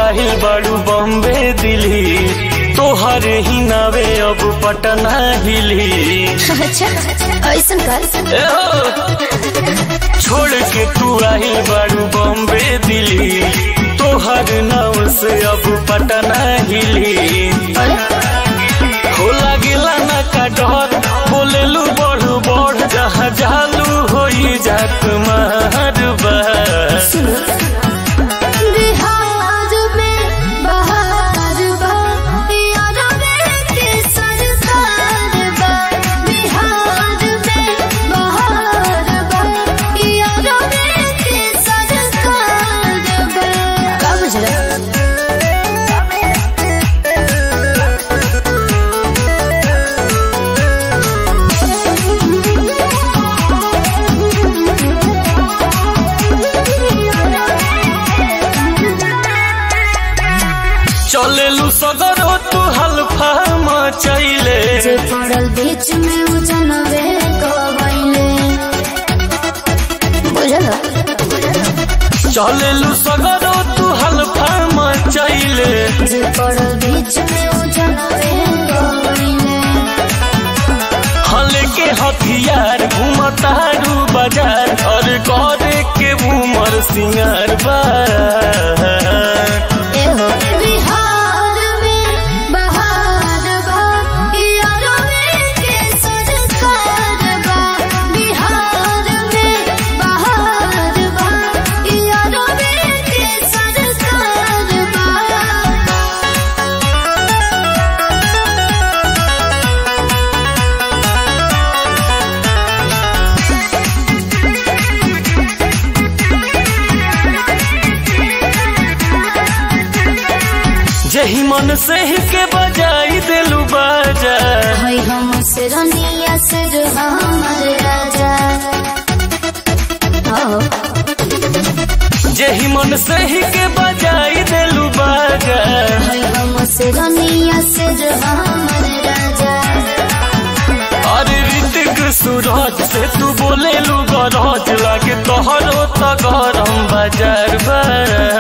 आहिल बड़ू बॉम्बे दिल्ली तोहर ही नावे अब पटना हिली अच्छा ऐसन कर ए हो, छोड़ के तू आहिल बड़ू बॉम्बे दिल्ली तोहर नाव से अब पटना हिली हो लागेला ना का डर बोलेलू बढ़ बढ़ जहाँ जालू होई जात मारबा बिहार में बहार बा यार के सरकार बा बिहार में बहार बा यार के सरकार बा का बुझला चलेलू सदरो तू हल्फा मचैले जे पड़ल बीच में उजनवे गवैले बुझल चलेलू सदरो तू हल्फा मचैले जे पड़ल बीच में उजनवे गवैले हले के हथियार घूमतारू बाजार और करे के उमर सिंगार बा एहो बिहार में बहार बा यारो के सरकार बा बिहार में बहार बा यारो के सरकार बा जही मन से ही के बजाई दिलू बाजा है हम से रनिया से हमर राजा हो जही मन से ही के बजाई दिलू बाजा है हम से रनिया से हमर राजा और ऋतिक सूरज से तू बोले लू गरज लागे तोहरो त गरम बाजार बा